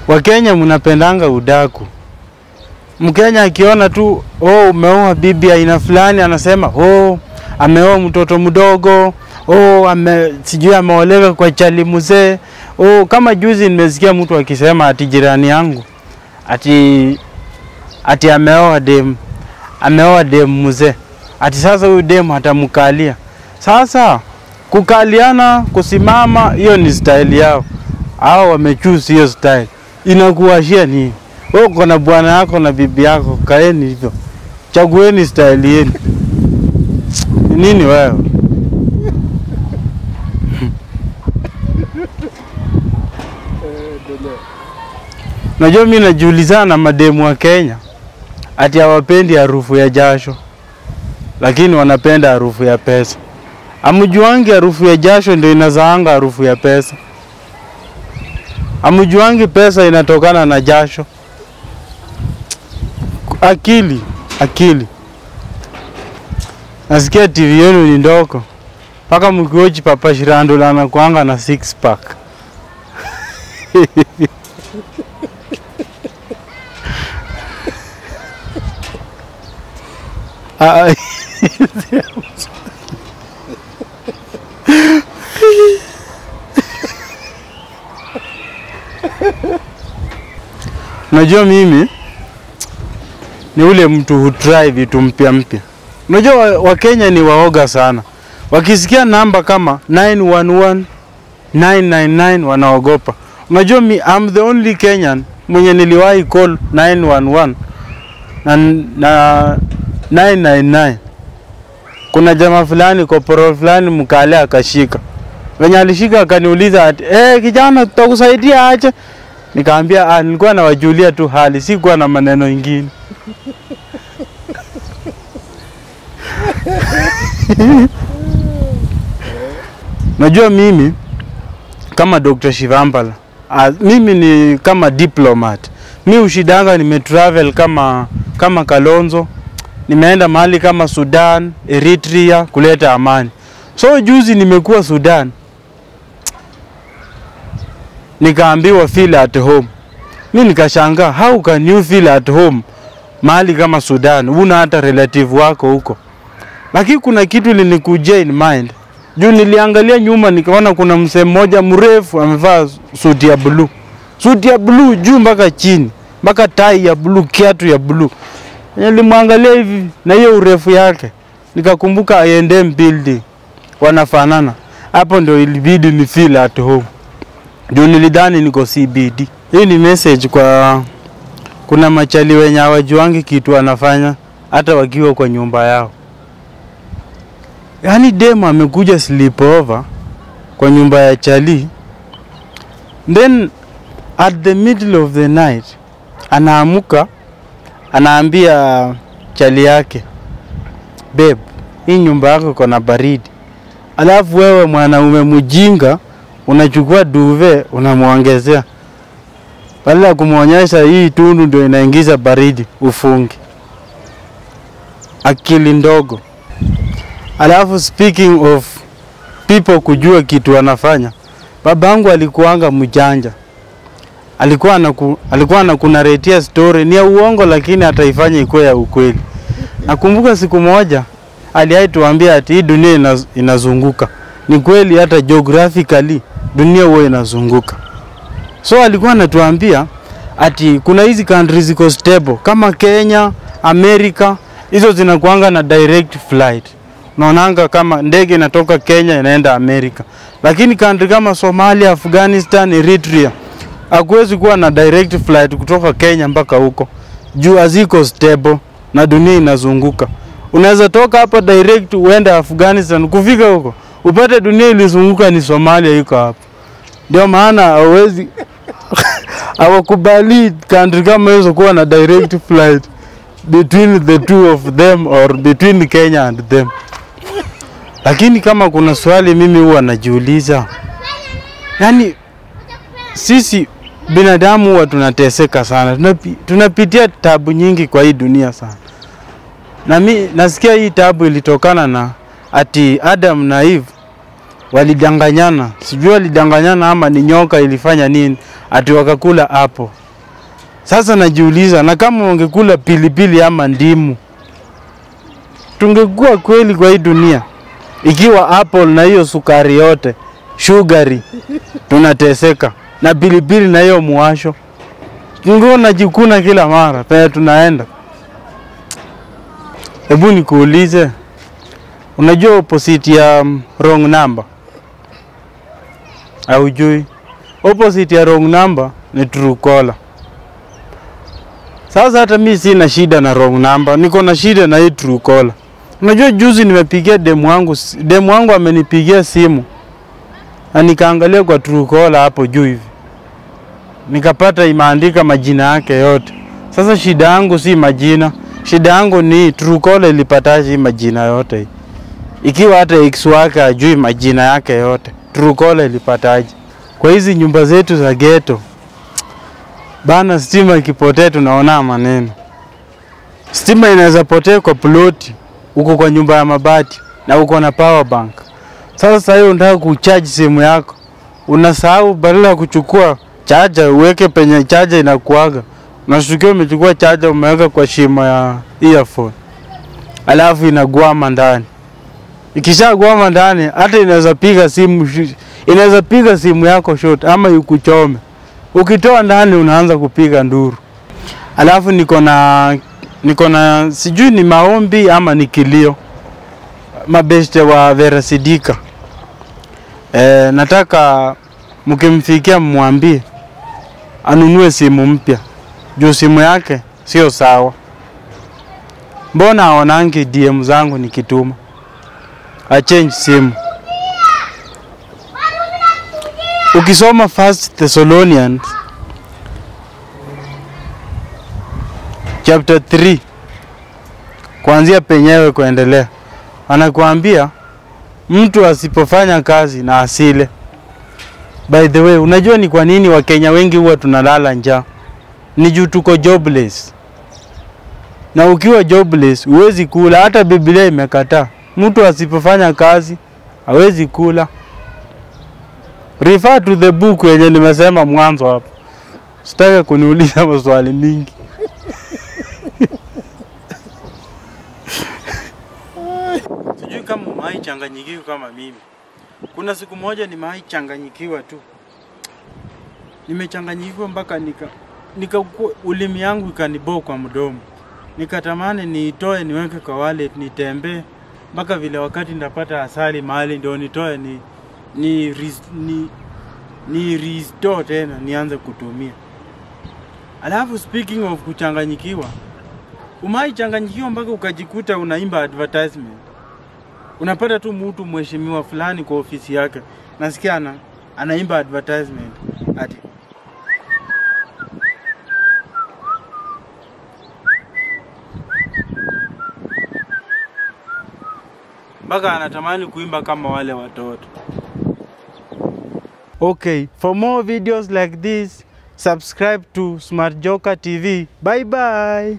Wakenya mnapendanga udaku. Mkenya akiona tu oh, umeoa bibi aina fulani, anasema oh, ameoa mtoto mdogo oh, ame, sijui ameolewa kwa chali mzee oh. Kama juzi nimesikia mtu akisema ati jirani yangu ati ati ameoa dem ameoa dem mzee, ati sasa huyu dem atamkalia. Sasa kukaliana, kusimama, hiyo ni style yao, hao wamechoose hiyo style. Inakuwashia nini? Wewe uko na bwana yako na bibi yako, kaeni hivyo, chagueni style yenu. Nini wewe? Najua mimi najiulizana na mademu wa Kenya ati hawapendi harufu ya jasho, lakini wanapenda harufu ya pesa. Amjuangi harufu ya jasho ndio inazaanga harufu ya pesa. Amjuangi pesa inatokana na jasho. Akili, akili. Nasikia TV yenu ni ndogo, mpaka mkiwochi Papa Shirandula anakuanga na six pack. Ah, Unajua mimi ni ule mtu hutry vitu mpya mpya. Unajua wa- Wakenya ni waoga sana, wakisikia namba kama 911 999 wanaogopa. Unajua mi, I'm the only Kenyan mwenye niliwahi call 911 na, na 999. Kuna jamaa fulani koporo fulani mkale akashika, venye alishika akaniuliza ati eh, kijana tutakusaidia aje? Nikaambia ah, nilikuwa nawajulia tu hali, sikuwa na maneno ingine. Najua mimi kama Dr. Shivambala ah, mimi ni kama diplomat. Mi ushidanga nimetravel kama kama Kalonzo, nimeenda mahali kama Sudan, Eritrea kuleta amani. So juzi nimekuwa Sudan, nikaambiwa feel at home. Mi nikashangaa, how can you feel at home mahali kama Sudan, una hata relative wako huko? Lakini kuna kitu linikujia in mind juu niliangalia nyuma nikaona kuna msee mmoja mrefu amevaa suti ya bluu, suti ya bluu juu mpaka chini, mpaka tai ya bluu, kiatu ya bluu. Nilimwangalia hivi na hiyo urefu yake, nikakumbuka I&M building wanafanana. Hapo ndio ilibidi ni feel at home, juu nilidhani niko CBD. Hii ni message kwa kuna machali wenye hawajuangi kitu wanafanya hata wakiwa kwa nyumba yao. Yaani dem amekuja sleepover kwa nyumba ya chali, then at the middle of the night anaamuka anaambia chali yake, babe, hii nyumba yako iko na baridi. Alafu wewe mwanaume mjinga unachukua duve unamwongezea, badala ya kumwonyesha hii tundu ndio inaingiza baridi, ufunge. Akili ndogo. Alafu speaking of people kujua kitu wanafanya, babangu alikuanga mjanja, alikuwa anaku, alikuwa anakunaretia story ni ya uongo, lakini ataifanya ikuwe ya ukweli. Nakumbuka siku moja aliai tuambia ati hii dunia inaz, inazunguka. Ni kweli, hata geographically dunia huwa inazunguka. So alikuwa anatuambia ati kuna hizi countries ziko stable kama Kenya, Amerika, hizo zinakuanga na direct flight naonanga kama ndege inatoka Kenya inaenda Amerika, lakini country kama Somalia, Afghanistan, Eritrea hakuwezi kuwa na direct flight kutoka Kenya mpaka huko juu haziko stable na dunia inazunguka. Unaweza toka hapa direct uende Afghanistan, kufika huko upate dunia ilizunguka ni Somalia iko hapo. Ndio maana hawezi hawakubali country kama hizo kuwa na direct flight between the two of them or between Kenya and them. Lakini kama kuna swali mimi huwa najiuliza, yaani sisi binadamu huwa tunateseka sana, tunapi, tunapitia tabu nyingi kwa hii dunia sana, na mi nasikia hii tabu ilitokana na ati Adam na Eve walidanganyana, sijui walidanganyana ama ni nyoka ilifanya nini, ati wakakula hapo. Sasa najiuliza, na kama wangekula pilipili ama ndimu, tungekuwa kweli kwa hii dunia? Ikiwa apple na hiyo sukari yote sugari tunateseka, na pilipili na hiyo muwasho, tungekuwa najikuna kila mara penye tunaenda. Hebu nikuulize, unajua opposite ya um, wrong number? Haujui? Opposite ya wrong number ni true caller. Sasa hata mi sina shida na wrong number, niko na shida na hii true caller. Unajua juzi nimepigia demu wangu, demu wangu amenipigia simu na nikaangalia kwa true caller hapo juu hivi, nikapata imeandika majina yake yote. Sasa shida yangu si majina, shida yangu ni true caller ilipataje hii majina yote hii? Ikiwa hata ex wake ajui majina yake yote, true caller ilipataje? Kwa hizi nyumba zetu za ghetto bana, stima ikipotea tunaona maneno. Stima inaweza potea kwa ploti, uko kwa nyumba ya mabati na uko na power bank. Sasa sasa hiyo unataka kucharge simu yako, unasahau badala ya kuchukua chaja uweke penye chaja inakuaga, unashtukia umechukua chaja umeweka kwa shimo ya earphone, alafu inagwama ndani. Ikishagwama ndani, hata inaweza piga simu, shi- inaweza piga simu yako short ama ikuchome. Ukitoa ndani, unaanza kupiga nduru. Alafu niko na niko na sijui ni maombi ama ni kilio mabeste wa Vera Sidika. E, nataka mkimfikia mmwambie anunue simu mpya juu simu yake sio sawa. Mbona aonangi DM zangu nikituma? Achange simu. Ukisoma First Thessalonians chapter 3 kuanzia penyewe kuendelea, anakuambia mtu asipofanya kazi na asile. By the way, unajua ni kwa nini Wakenya wengi huwa tunalala njaa? Ni juu tuko jobless, na ukiwa jobless huwezi kula. Hata Biblia imekataa mtu asipofanya kazi hawezi kula. Refer to the book yenye nimesema mwanzo hapo. Sitaki kuniuliza maswali mingi. Sijui kama umewahi changanyikiwa kama mimi. Kuna siku moja nimewahi changanyikiwa tu, nimechanganyikiwa mpaka nika, nika ulimi yangu ikaniboo kwa mdomo, nikatamani niitoe niweke kwa wallet nitembee mpaka vile wakati ndapata asali mahali ndio nitoe ni ni, ris- ni, ni restore tena nianze kutumia. Alafu speaking of kuchanganyikiwa, umai changanyikiwa mpaka ukajikuta unaimba advertisement unapata tu mtu mheshimiwa fulani kwa ofisi yake, nasikia ana, anaimba advertisement ati mpaka anatamani kuimba kama wale watoto. Okay, for more videos like this, subscribe to Smart Joker TV. Bye bye.